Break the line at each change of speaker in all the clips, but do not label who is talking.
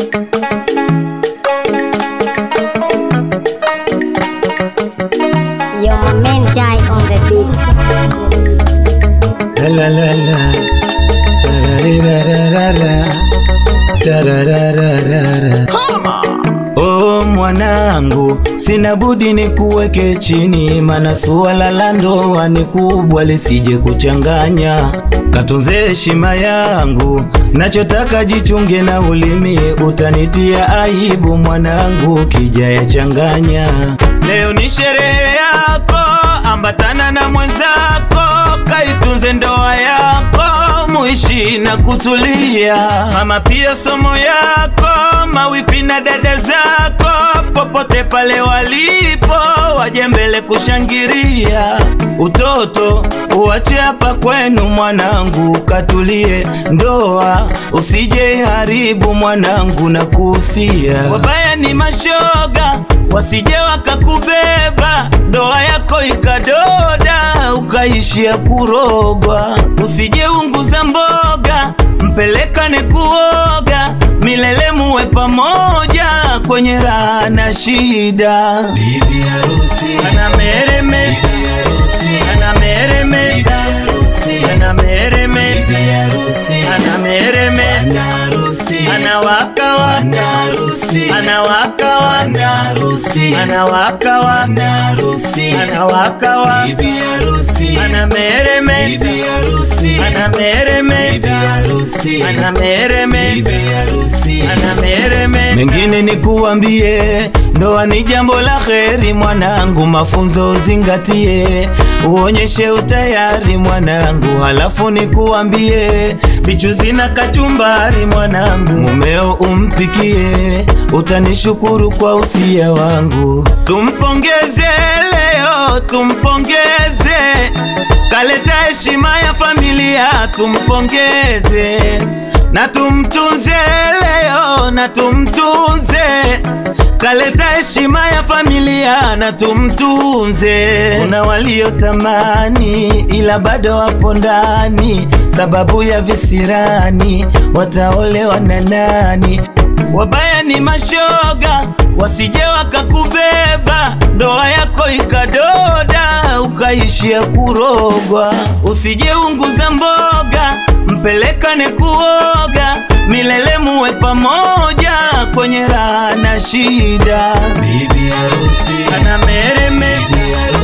Yo, my man die on the beat.
La la la la. Tararararara. Tararararara. Oh mwanangu, sina budi nikuweke chini, mana suala la ndoa ni kubwa, lisije kuchanganya. Katunze heshima yangu, nachotaka jichunge na ulimi, utanitia aibu mwanangu, kija yachanganya. Leo ni sherehe yako, ambatana na mwenzako, kaitunze ndoa yako, muishi na kutulia. Mama pia somo yako, mawifi na dada zako, popote pale walipo, waje mbele kushangilia. Utoto uache hapa kwenu mwanangu, katulie. Ndoa usije haribu mwanangu, na kuhusia. Wabaya ni mashoga, wasije wakakubeba, ndoa yako ikadoda, ukaishia kurogwa. Usije unguza mboga, mpelekane kuoga, milele muwe pamoja kwenye raha na shida. Bibi harusi anameremeta, anameremeta, anameremeta, anameremeta, anawaka waka, anawaka waka, anawaka waka, anawaka waka, anameremeta, anameremeta, anameremeta, anameremeta. Mengine ni kuambie, ndoa ni jambo la kheri mwanangu, mafunzo zingatie, uonyeshe utayari mwanangu, halafu ni kuambie, vichuzi na kachumbari mwanangu, mumeo umpikie, utanishukuru kwa usia wangu. Tumpongeze leo, tumpongeze, kaleta heshima ya familia, tumpongeze na tumtunze leo, na tumtunze kaleta heshima ya familia na tumtunze. Kuna waliotamani ila bado wapo ndani, sababu ya visirani, wataolewa na nani? Wabaya ni mashoga, wasije wakakubeba, ndoa yako ikadoda, ukaishia kurogwa. Usije unguza mboga, mpelekane kuoga, milele muwe pamoja kwenye raha na shida. Bibi harusi anameremeta,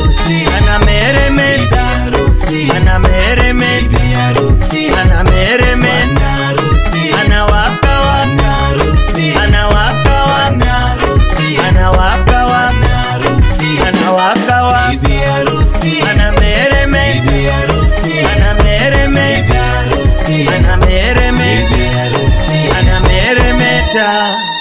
anameremeta, anameremeta, anameremeta, anawaka waka, anawaka waka, anawaka waka, anawaka waka, anameremeta, anameremeta, anameremeta, anameremeta.